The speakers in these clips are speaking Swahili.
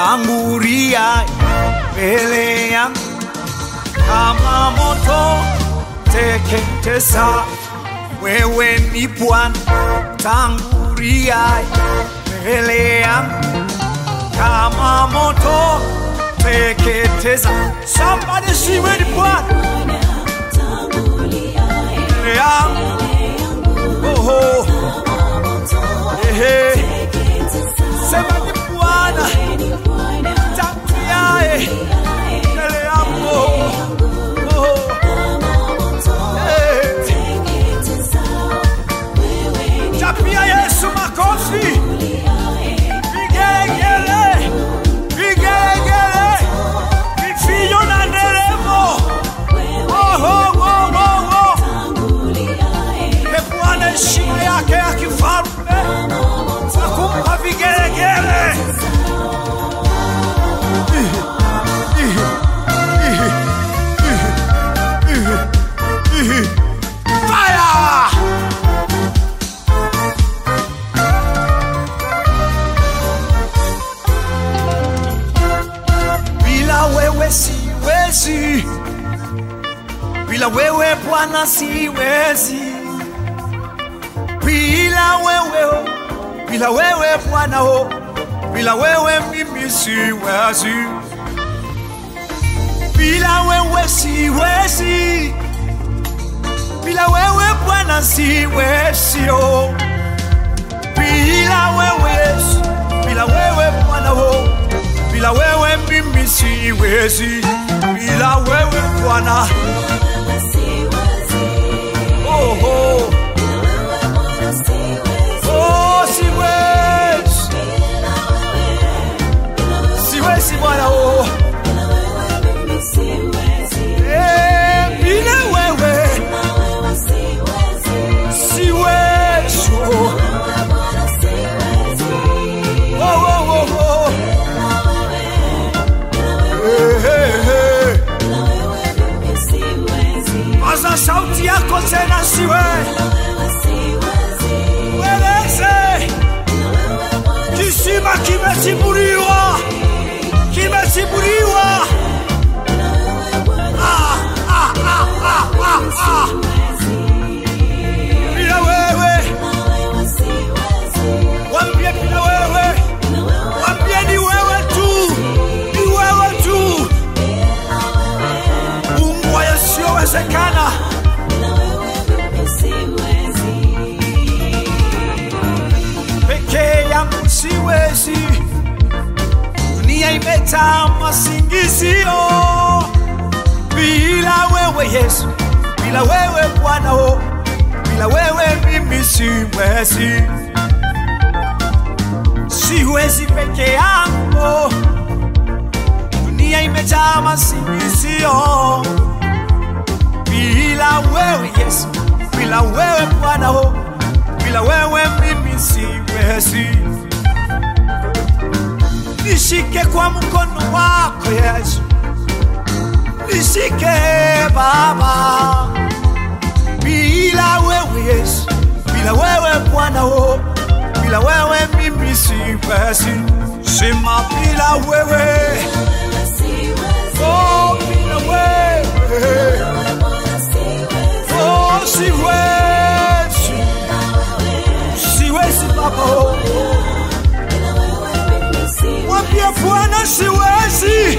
tangulia mbele yangu kama moto teketesa. Wewe ni Bwana, tangulia mbele yangu kama moto teketeza. Somebody see where the Bwana mbele yangu. Oh, oh. Ehe. Sema ni Bwana tanguliaye mbele yangu. Oh, eh. Chapia Yesu makofi. Vigegele. Vigegele. Vifijo na nderemo. Oh, oh, oh, oh, oh. Mpe Bwana heshima yake ya kifalme na kumpa vigelegele. Fire! Bila wewe siwezi, bila wewe Bwana siwezi, bila wewe, oh, bila wewe Bwana, oh, bila wewe mimi siwezi, bila wewe siwezi, bila wewe Bwana siwezi, oh, bila wewe Yesu, bila wewe Bwana, oh, bila wewe mimi siwezi, bila wewe Bwana, oh, oh. Oh, siwezi, siwezi Bwana, oh. Eh, bila wewe siwezi, oh. Oh, oh, oh, oh. Eh, eh, eh. Paza sauti yako tena, siwezi Weleze, kisima kimetibuliwa, kimetibuliwa. Ah, ah, ah, ah, ah, ah. Bila wewe, wambie bila wewe, wambie ni wewe tu, ni wewe tu. Mungu wa yasiyowezekana. peke yangu siwezi, dunia imejaa masingizio. Bila wewe Yesu, bila wewe Bwana, oh, bila wewe mimi siwezi, siwezi peke yangu, dunia imejaa masingizio. Bila wewe Yesu, bila wewe Bwana, oh, bila wewe mimi siwezi. Nishike kwa mkono wako Yesu, nishike Baba. Bila wewe Yesu, bila wewe Bwana, oh, bila wewe mimi siwezi. Sema bila wewe, oh, bila wewe, oh, siwezi, siwezi Baba, oh. Mwambie Bwana siwezi,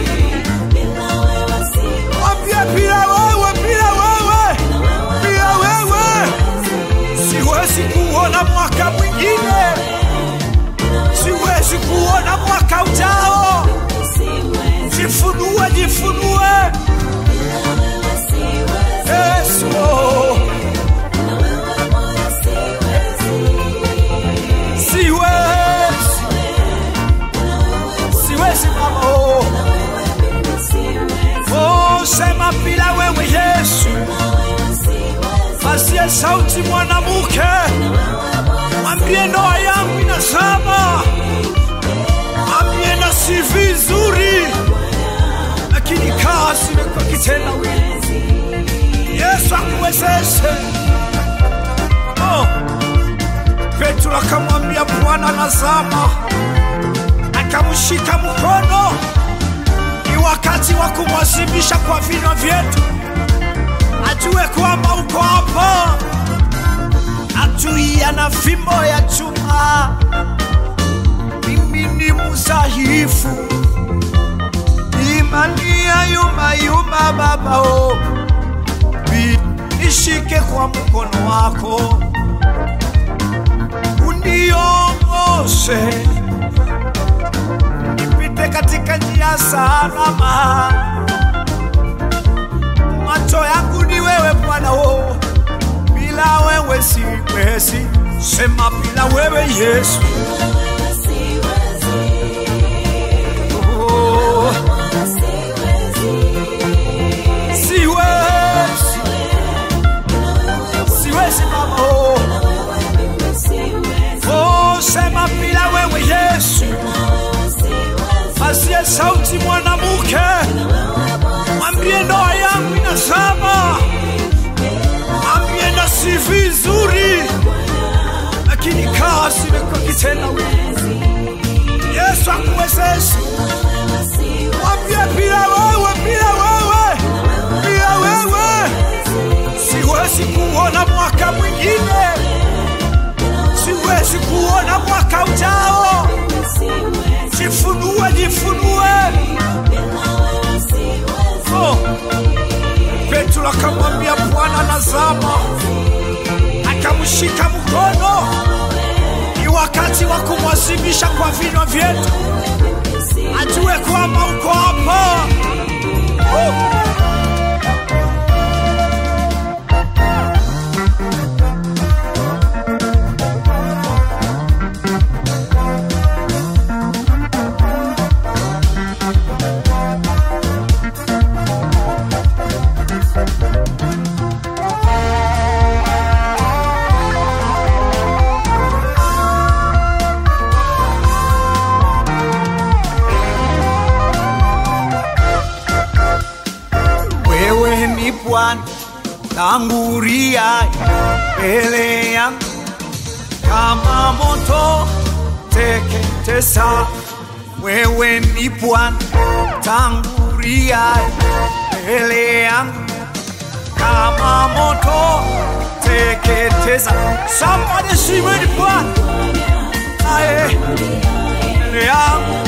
mwambie bila wewe, bila wewe, bila wewe siwezi kuona mwaka mwingine, siwezi kuona mwaka ujao. Jifunue, jifunue Yesu, oh. siwezi, siwezi Baba, oh. Oh, sema bila wewe Yesu, pasie sauti mwanamke, mwambie ndoa yangu inazama, mwambie na si vizuri, lakini kazi imekuwa kitendawili. Yesu akuwezeshe. Oh. Petro akamwambia Bwana, nazama, akamshika mkono. Ni wakati wa kumwazimisha kwa vinywa vyetu, ajue kwamba uko hapa, atuia na fimbo ya chuma. Mimi ni mudhaifu, imani ya yumba yumba, Baba oh. Bi- nishike kwa mkono wako uniongoze nipite katika njia salama. Macho yangu ni wewe Bwana, oh, bila wewe siwezi. Sema bila wewe Yesu, oh, siwezi, siwezi Baba, oh, oh, sema bila wewe Yesu, asiye sauti mwanamke, mwambie ndoa yangu inazama, mwambie na si vizuri, lakini kazi imekuwa kitendawili. Yesu akuwezeshe, mwambie bila wewe, bila wewe, bila wewe siwezi kuona mwaka mwingine, siwezi kuona mwaka ujao. Jifunue, jifunue. Oh. Petro akamwambia Bwana, nazama, akamshika mkono. Ni wakati wa kumwazimisha kwa vinywa vyetu, ajue kwamba uko hapa. Oh. Wewe ni Bwana, tangulia mbele yangu kama moto teketesa. Wewe ni Bwana, tangulia mbele yangu kama moto teketesa. Somebody sing with Bwana, aye mbele yangu